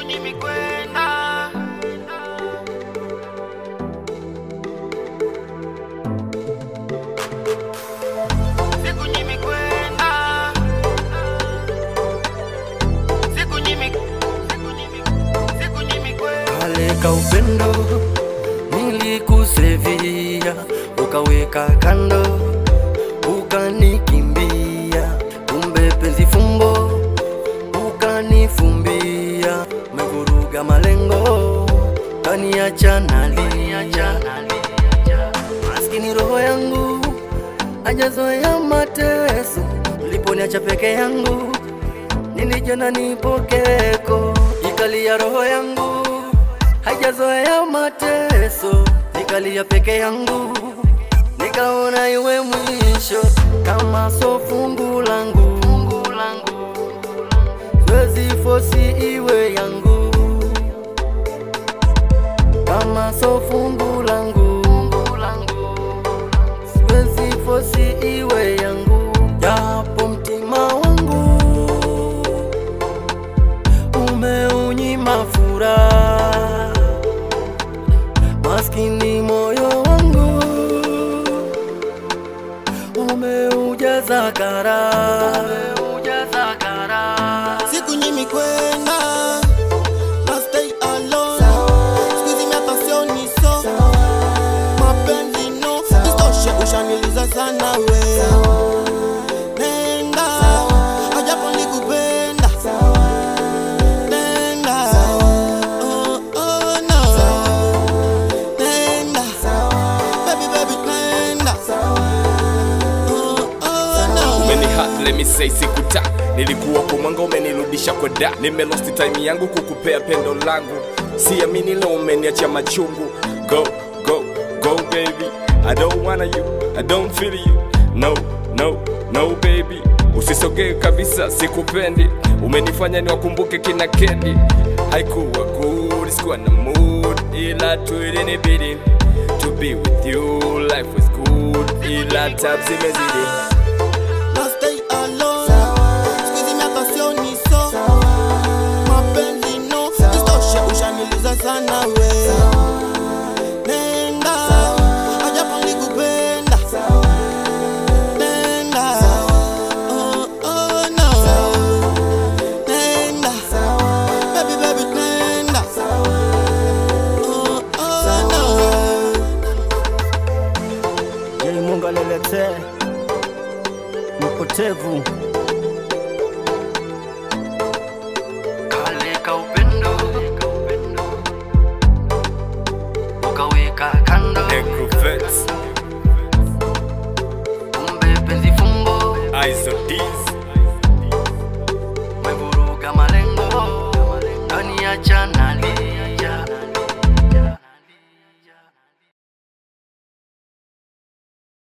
nyimi kwenda siku nyimi kwenda siku nyimi siku nyimi siku nyimi kwenda kale ka upendo nilikusevia, ukaweka kando, ukanikimbia, kumbe penzi fumbo, ukanifumbia, umevuruga malengo, kaniacha nalia, maskini roho yangu hajazoea mateso, uliponiacha peke yangu nilijona nipokeko, ikalia roho yangu haijazoea mateso, nikalia peke yangu, nikaona iwe mwisho, kama so fungu langu, fungu langu, siwezi fosi iwe yangu, kama so fungu langu, fungu langu, siwezi fosi iwe yangu, japo mtima wangu umeunyima furaha, maskini moyo wangu umeujaza kara, umeujaza kara. siku nyimi kwenda na stay alone sikuizi miaka sioni so mapenzi no istoshe ushaniliza sana we nenda ajapo nikupenda nenda oh, oh, no nenda baby baby nenda oh, oh, no umeni hat let me say sikuta nilikuwa kwa mwanga umenirudisha kwa da nimelost time yangu kukupea pendo langu siamini leo umeniacha machungu go go go baby i don't wanna you i don't feel you no no no baby usisogee kabisa sikupendi umenifanya niwakumbuke kina kendi haikuwa good sikuwa na mood ila tu ilinibidi to be with you life was good ila tab zimezidi na stay alone sikuizi miaka sioni so mapenzi no istoshe ushaniliza sana we nenda ajapo nikupenda nenda oh, oh, no nenda baby baby nenda oh, oh, no Ili Mungu aniletee mpotevu kale ka upendo ukaweka kando, Necrovets, kumbe penzi fumbo eyes of these